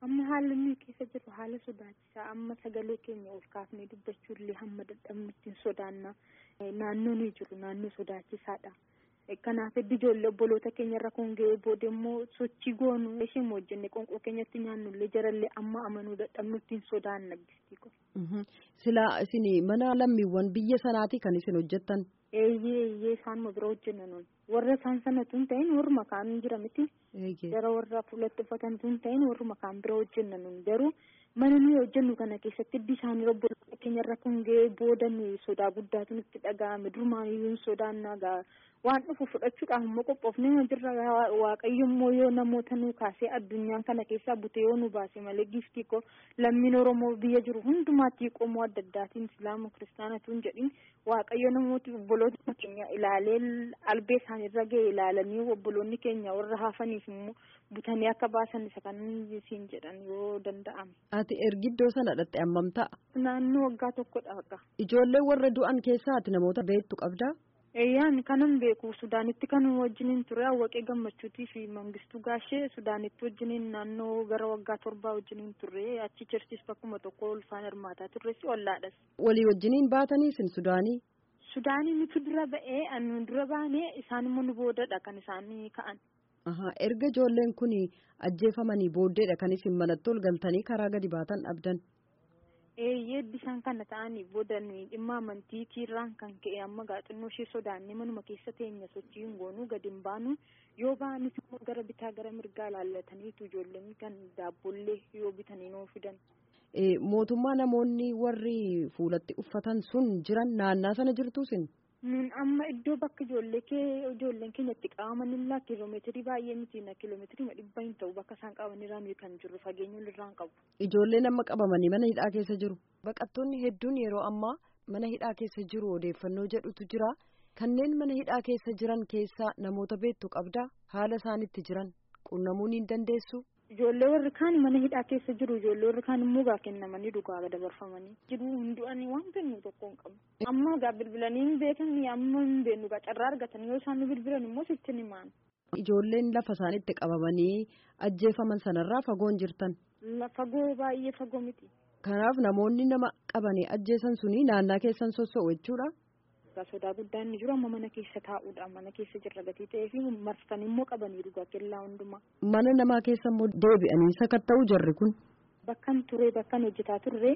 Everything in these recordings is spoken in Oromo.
amma haalli nuyi keessa jiru haala sodaachisaa amma sagalee keenya ol kaafnee dubbachuullee hamma dadhabnutti hin sodaanna naannoo nuyi jiru naannoo sodaachisaadha. kanaaf heddu ijoollee obboloota keenya irra kun ga'ee booda immoo sochii goonu isheen hojjenne qonqoo keenyatti nyaannullee jarallee amma amanuu dadhabnutti hin sodaanna gistii kun. Silaa isin mana lammiiwwan biyya sanaati kan isin hojjettan. Eeyyee eeyyee isaanuma bira hojjenna nuun warra isaan sanatu hin ta'in warruma kaan jira miti. Gara warra fuulatti uffatantu hin ta'in warruma kaan bira hojjenna nuun garuu mana nuyi hojjennu kana keessatti hiddi isaanii obboloota keenya irra kun ga'ee booda nuyi sodaa guddaatu nutti dhaga'ame durumaan iyyuu hin sodaannaa gaa waan dhufu fudhachuudhaaf immoo qophoofnee jirra waaqayyo immoo yoo namoota nu kaasee addunyaan kana keessaa bute yoo nu baase malee giftii ko lammiin oromoo biyya jiru hundumaatti qomoo adda addaatiin islaama kiristaanatu hin jedhin waaqayyo namooti obboloota keenya ilaalee albee isaaniirra ga'e ilaalanii obboloonni keenya warra hafaniif immoo butanii akka baasan isa kan siin jedhan yoo danda'ame. Ati ergiddoo sana dhatte ammam ta'a? Naannoo waggaa tokkodha akka. Ijoollee warra du'an keessaa ati namoota beektu qabdaa? Eeyyaan kanan beeku Sudaanitti kan wajjiniin ture Awwaqee Gammachuutii fi Mangistuu Gaashee Sudaanitti wajjiniin naannoo gara waggaa torbaa wajjiniin turre achi chirchis bakkuma tokko ulfaan hirmaataa turres ollaadhas. Walii wajjiniin baatanii isin Sudaanii? Sudaanii nuti dura ba'ee anu dura baanee isaan immoo nu boodadha kan isaanii ka'an. Erga ijoolleen kun ajjeefamanii booddeedha kan isin manatti ol galtanii karaa gadi baatan dhabdan. eeyyee bishaan kana ta'anii booda nuyi dhimma amantii tiirraan kan ka'e amma gaaxinnoo ishee sodaannee manuma keessa teenya sochii hin goonuu gadi hin baanu yoo baanis immoo gara bitaa gara mirgaa laallataniitu ijoolleen kan daabbollee yoo bitanii nuu fidan. mootummaa namoonni warri fuulatti uffatan sun jiran naannaa sana jirtuusin. Nun amma iddoo bakka ijoollee kee ijoolleen keenya itti qabamanillee kiiloomeetirii baay'ee miti na kiiloomeetirii dhibba hin ta'u bakka isaan qabanirraa nuyi kan jirru fageenya irraa hin qabu. Ijoolleen amma qabamanii mana hidhaa keessa jiru. Baqattoonni hedduun yeroo ammaa mana hidhaa keessa jiru odeeffannoo jedhutu jira. Kanneen mana hidhaa keessa jiran keessaa namoota beektu qabdaa haala isaanitti jiran qunnamuu ni dandeessu. Ijoollee warri kaan mana hidhaa keessa jiru ijoollee warri kaan immoo gaa kennamanii dhugaa dabarfamanii jiru hundu'anii waan kennu tokko hin qabu. Amma gaa bilbilanii hin beekanii amma hin beeknu gaa carraa argatan yoo isaan bilbilan immoo sitti ni maanu. Ijoolleen lafa isaanitti qabamanii ajjeefaman sanarraa fagoon jirtan. Fagoo baay'ee fagoo miti. Kanaaf namoonni nama qabanii ajjeesan suni naannaa keessan sossoo'u jechuudha. sodaa guddaan ni jiru amma mana keessa taa'uudha mana keessa jirra gatii ta'ee fi marsanii immoo qabanii dhugaa kellaa hundumaa. Mana namaa keessa immoo deebi'anii sakatta'u jarri kun. Bakkan ture bakkan hojjetaa turre.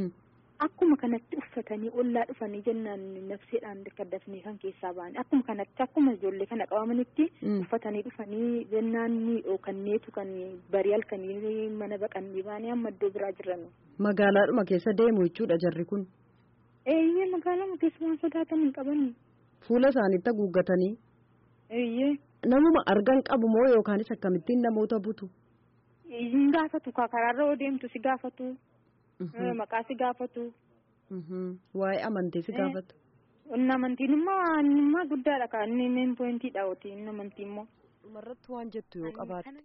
Akkuma kanatti uffatanii ollaa dhufanii jennaan nafseedhaan kaddafnee kan keessaa ba'an akkuma kanatti akkuma ijoollee kana qabamanitti uffatanii dhufanii jennaan ni dhookanneetu kan barii halkanii mana baqannee baanii amma iddoo biraa jiran. Magaalaadhuma keessa deemu jechuudha jarri kun. Eeyyee magaalaa keessa waan sodaatan hin qabani. Fuula isaaniitti haguuggatanii. Eeyyee. Namuma argan qabu moo yookaanis akkamittiin namoota butu? Hin gaafatu karaarra yoo deemtu si gaafatu. Maqaa si gaafatu. Waa'ee amantii si gaafatu. Inni amantiin immoo guddaadha kan inni meen poointiidha oti inni amantii immoo. Dhumarratti waan jettu yoo qabaatte.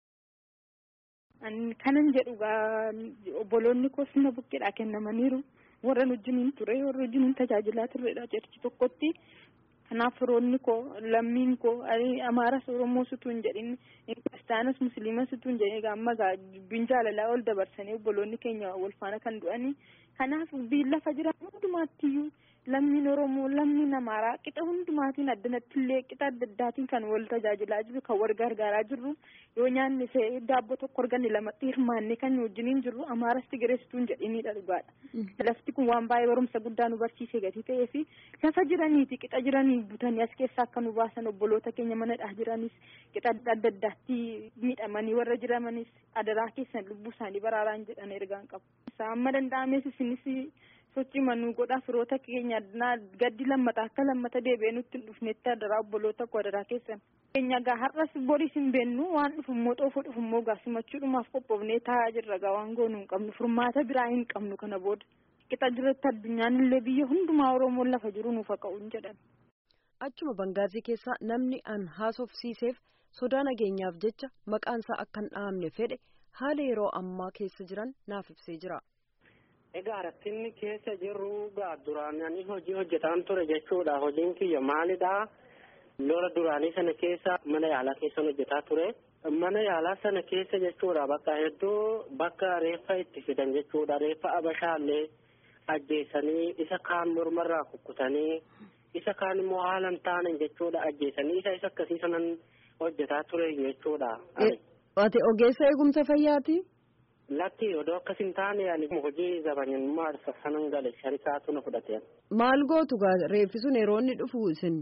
Kanan jedhu obboloonni koos na bukkeedha kennamaniiru. warra wajjiniin ture warra wajjiniin tajaajilaa turredha jechi tokkotti kanaaf firoonni koo lammiin koo amaaras oromoo situu hin jedhin kiristaanas musliimas situu hin jedhin amma dubbiin jaalalaa ol dabarsanii obboloonni keenya wal faana kan du'anii kanaaf lafa jiran hundumaattiyyuu lammiin oromoo lammiin amaaraa qixa hundumaatiin addanatti illee qixa adda addaatiin kan wal tajaajilaa jiru kan wal gargaaraa jirru yoo nyaanni see daabboo tokko arganne lamatti hirmaannee kan wajjiniin jirru amaaras tigireessituu hin jedhinidha dhugaadha. Lafti kun waan baay'ee barumsa guddaa nu barsiisee gatii ta'ee fi lafa jiraniiti qixa jiranii butanii as keessaa akka nu baasan obboloota keenya manadhaa jiranis qixa adda addaatti miidhamanii warra jiramanis adaraa keessan lubbuu isaanii baraaraan jedhan ergaan qabu. Amma danda'ames isinis sochii manuu godhaa firoota keenya gaddi lammata akka lammata deebi'ee nutti hin dhufnetti adaraa obboloota koo adaraa keessan. Keenya gaa har'as boris hin beennu waan dhufummoo xoofoo dhufummoo gaa simachuudhumaaf qophoofnee taa'aa jirra gaa waan goonuu hin qabnu furmaata biraa hin qabnu kana booda. Qixa jiratti addunyaan illee biyya hundumaa Oromoon lafa jiru nuuf haa ka'u hin jedhan. Achuma Bangaazii keessaa namni an haasofsiiseef sodaa nageenyaaf jecha maqaansaa akka hin dhahamne fedhe haala yeroo ammaa keessa jiran naaf ibsee jira. Egaa rakkinni keessa jirru gaa duraanii hojii hojjetaan ture jechuudha. Hojiin kiyya maalidhaa? Lola duraanii sana keessa mana yaalaa keessan hojjetaa ture. mana yaalaa sana keessa jechuudha bakka hedduu bakka reeffa itti fidan jechuudha reeffa abashaallee ajjeesanii isa kaan mormarraa kukkutanii isa kaan immoo haala hin taane jechuudha ajjeesanii isa isa akkasii sanan hojjetaa ture jechuudha. Ati ogeessa eegumsa fayyaati? Lakki odoo akkas hin taane ani hojii zabanyummaa sanan gale sharikaatu na fudhate. Maal gootu gaa reeffi sun yeroo inni dhufu isin?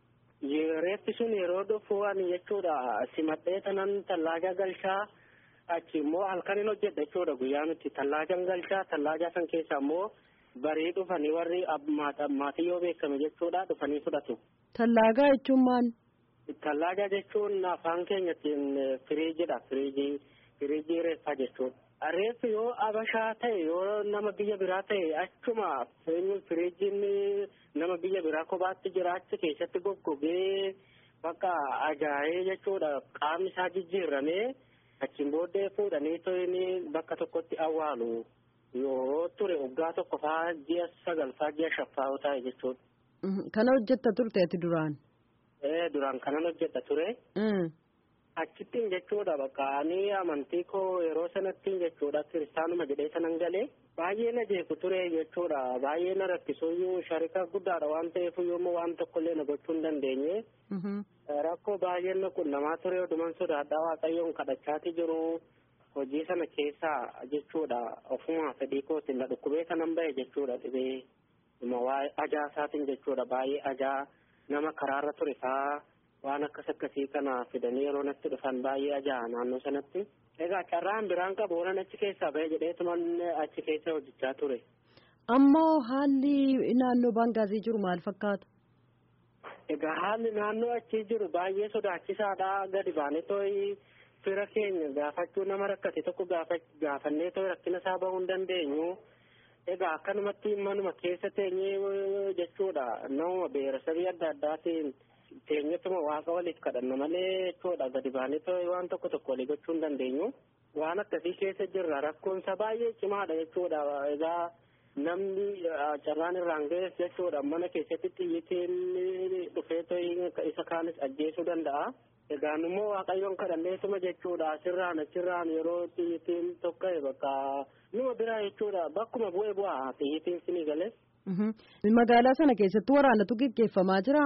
Reeffi sun yeroo dhufu ani jechuudha simadhee tanan tallaaja galchaa achi immoo halkanin hojjedha jechuudha guyyaa nuti tallaajan galchaa tallaajaa san keessa immoo barii dhufanii warri maatii yoo beekame jechuudha dhufanii fudhatu. Tallaagaa jechuun maal? Tallaaja jechuun afaan keenyattiin firiijidha firiijii firiijii reeffaa jechuudha. Reeffi yoo abashaa ta'e yoo nama biyya biraa ta'e achuma firiijiin nama biyya biraa kophaatti jira achi keessatti goggogee bakka ajaa'ee jechuudha qaamni isaa jijjiirramee achiin booddee fuudhanii to'ini bakka tokkotti awwaalu yoo ture waggaa tokko faa ji'a sagal faa ji'a shaffaa ta'e jechuudha. Kana hojjetta turte ati duraan? Ee duraan kanan hojjetta ture. Achittiin jechuudha bakka ani amantii koo yeroo sanattiin jechuudha kiristaanuma jedhee sanan galee baay'ee na jeeku ture jechuudha baay'ee na rakkisuyyuu sharika guddaadha waan ta'eef yommuu waan tokkollee na gochuu hin dandeenye. Rakkoo baay'een na qunnamaa ture oduman sodaadhaa waaqayyoon kadhachaati jiru hojii sana keessaa jechuudha ofuma fedhii kootiin na dhukkubee sanan bahe jechuudha dhibee ajaa isaatiin jechuudha baay'ee ajaa nama karaarra ture faa. waan akkas akkasii kana fidanii yeroo natti dhufan baay'ee ajaa'a naannoo sanatti. Egaa carraan biraan qabu waan achi keessaa bahe jedheetuman achi keessa hojjechaa ture. Ammoo haalli naannoo baangaazii jiru maal fakkaata? Egaa haalli naannoo achi jiru baay'ee sodaachisaadha gadi baanee tooyi fira keenya gaafachuu nama rakkate tokko gaafannee tooyi rakkina isaa bahuu hin dandeenyu. Egaa akkanumatti manuma keessa teenyee jechuudha nama beerasabii adda addaatiin. teenyatuma waaqa waliif kadhanna malee jechuudha gadi baanee waan tokko tokko walii gochuu hin dandeenyu. Waan akkasii keessa jirra rakkoonsa baay'ee cimaadha jechuudha egaa namni carraan irraan ga'es jechuudha mana keessatti xiyyitiin dhufee isa kaanis ajjeesuu danda'a. Egaan immoo waaqayyoon kadhanneetuma jechuudha asirraan achirraan yeroo xiyyitiin tokka'e bakka numa biraa jechuudha bakkuma bu'ee bu'aa xiyyitiin sinii galee. Magaalaa sana keessatti waraanatu gaggeeffamaa jira.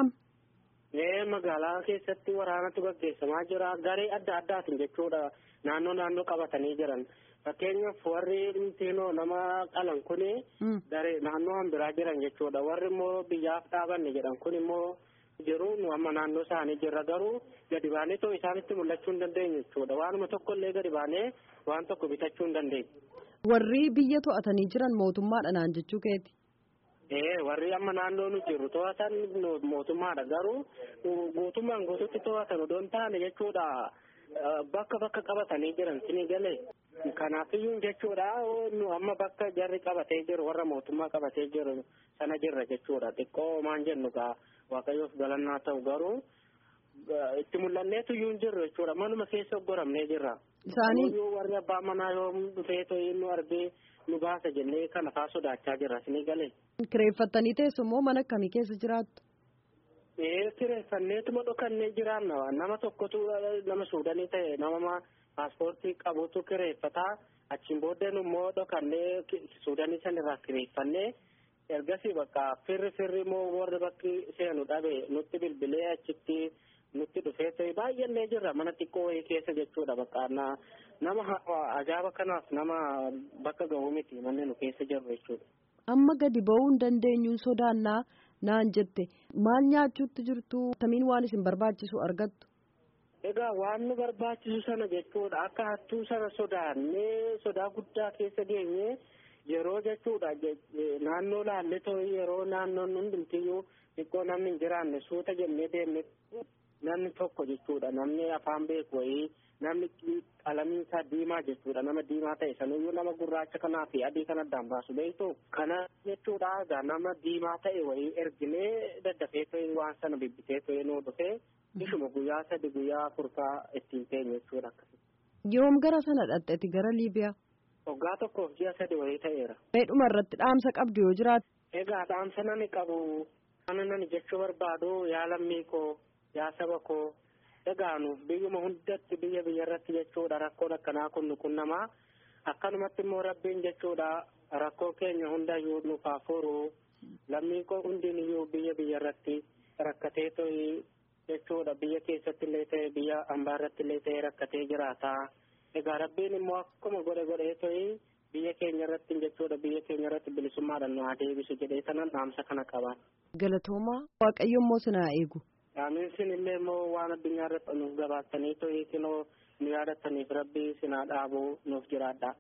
Ee magaalaa keessatti waraanatu gaggeeffamaa jira garee adda addaatiin jechuudha naannoo naannoo qabatanii jiran fakkeenyaaf warri dhimtiinoo nama qalan kuni garee naannoo biraa jiran jechuudha warri immoo biyyaaf dhaabanne jedhan kun immoo jiru nu amma naannoo isaanii jirra garuu gadi baanee too isaanitti mul'achuu hin dandeenyu jechuudha waanuma tokkollee gadi baanee waan tokko bitachuu hin dandeenyu. Warri biyya to'atanii jiran mootummaadha naan jechuu keeti. Ee warri amma naannoo nu jirru to'atan mootummaadha garuu guutummaan guututti to'atan odoo hin taane jechuudha bakka bakka qabatanii jiran sini galee kanaafiyyuu jechuudha nu amma bakka jarri qabatee jiru warra mootummaa qabatee jiru sana jirra jechuudha xiqqoo maan jennu gaa waaqayyoof galannaa ta'u garuu itti mul'anneetu iyyuu hin jirru jechuudha manuma keessa oggoramnee jirra. Isaanii warri abbaa manaa yoo dhufee to'ii nu argee nu baasa jennee kana faa sodaachaa jirra sini galee. kireeffattanii teessu immoo mana akkamii keessa jiraattu? Ee kireeffanneetuma dhokannee jiraanna nama tokkotu nama suudanii ta'e nama paaspoortii qabutu kireeffataa achiin booddeen immoo dhokannee suudanii sanirraa kireeffannee ergasii bakka firri firri immoo warri bakki seenu dhabe nutti bilbilee achitti nutti dhufee ta'e baay'annee jirra mana xiqqoo wayii keessa jechuudha bakka nama ajaa'iba kanaaf nama bakka ga'uu miti manni nu keessa jirru jechuudha. amma gadi ba'uu hin dandeenyu sodaannaa naan jette maal nyaachuutti jirtu tamiin waan isin barbaachisu argattu. Egaa waan nu barbaachisu sana jechuudha akka hattuu sana sodaannee sodaa guddaa keessa geenye yeroo jechuudha naannoo laallee ta'uu yeroo naannoon hundumtiyyuu xiqqoo namni hin jiraanne suuta jennee deemne namni tokko jechuudha namni afaan beeku wayii namni qalamiin isaa diimaa jechuudha nama diimaa ta'e sanuyyuu nama gurraacha kanaa fi adii kan addaan baasu beektu kana jechuudha egaa nama diimaa ta'e wayii erginee daddafee ta'e waan sana bibbitee ta'e nuu dhufee ishuma guyyaa sadi guyyaa afurfaa ittiin teenye jechuudha akkasii. Yoom gara sana dhaqxeeti gara Liibiyaa? Waggaa tokkoof ji'a sadi wayii ta'eera. Meedhuma irratti dhaamsa qabdu yoo jiraatu. Egaa dhaamsa nani qabu kana nani jechuu barbaadu yaa lammii koo yaa saba koo egaa nuuf biyyuma hundatti biyya biyya irratti jechuudha rakkoon akkanaa kun nu qunnamaa akkanumatti immoo rabbiin jechuudha rakkoo keenya hundayyuu nuuf haa furu lammiin koo hundiin iyyuu biyya biyya irratti rakkatee to'i jechuudha biyya keessatti illee ta'e biyya ambaa irratti illee ta'e rakkatee jiraata egaa rabbiin immoo akkuma godhe godhee to'i biyya keenya irratti jechuudha biyya keenya irratti bilisummaadhaan nu haa deebisu jedhee sanan dhaamsa kana qaban. Galatoomaa Waaqayyo immoo sinaa eegu. Aamiin sin illee immoo waan addunyaa irratti nuuf gabaastanii to'i kinoo nu yaadataniif rabbii sinaa dhaabuu nuuf jiraadha.